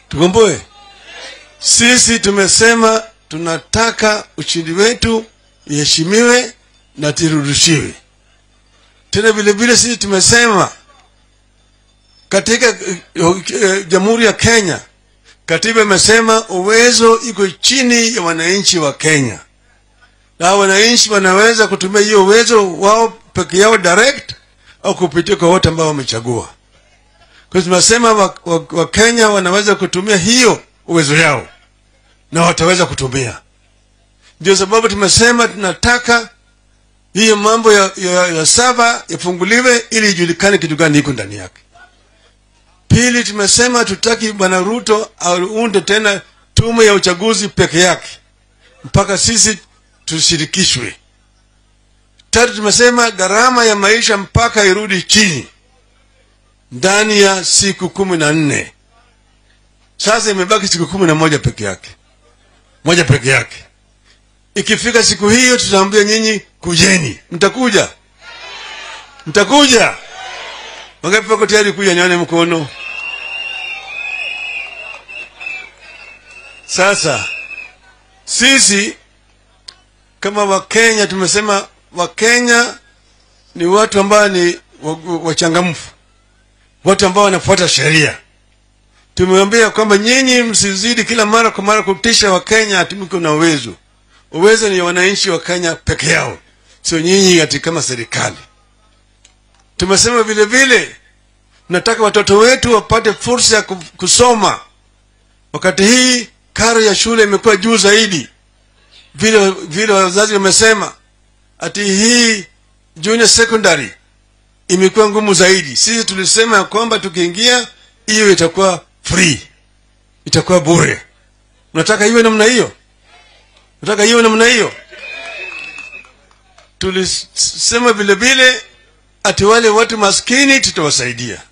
tukomboe. Sisi tumesema tunataka ushindi wetu iheshimiwe na tirudishiwe. Tena vile vile sisi tumesema katika uh, uh, Jamhuri ya Kenya katiba imesema uwezo iko chini ya wananchi wa Kenya, na wananchi wanaweza kutumia hiyo uwezo wao peke yao direct au kupitia kwa wote ambao wamechagua. Kwa hiyo tunasema Wakenya wa, wa wanaweza kutumia hiyo uwezo yao na wataweza kutumia. Ndio sababu tumesema tunataka hiyo mambo ya, ya, ya saba yafunguliwe ili ijulikane kitu gani iko ndani yake. Pili, tumesema tutaki bwana Ruto aunde tena tume ya uchaguzi peke yake mpaka sisi tushirikishwe. Tatu, tumesema gharama ya maisha mpaka irudi chini ndani ya siku kumi na nne. Sasa imebaki siku kumi na moja peke yake, moja peke yake. Ikifika siku hiyo, tutaambia nyinyi kujeni. Mtakuja? Mtakuja? Wangapi wako tayari kuja? Nione mkono. Sasa sisi kama Wakenya tumesema Wakenya ni watu ambao ni wachangamfu, watu ambao wanafuata sheria. Tumeambia kwamba nyinyi msizidi kila mara kwa mara kutisha Wakenya ati mko na uwezo. Uwezo ni wananchi wa Kenya peke yao, sio nyinyi ati kama serikali. Tumesema vile vile nataka watoto wetu wapate fursa ya kusoma. Wakati hii karo ya shule imekuwa juu zaidi, vile vile wazazi wamesema ati hii junior secondary imekuwa ngumu zaidi. Sisi tulisema ya kwamba tukiingia hiyo itakuwa free, itakuwa bure. Unataka iwe namna hiyo? Unataka iwe namna hiyo? Tulisema vile vile ati wale watu maskini tutawasaidia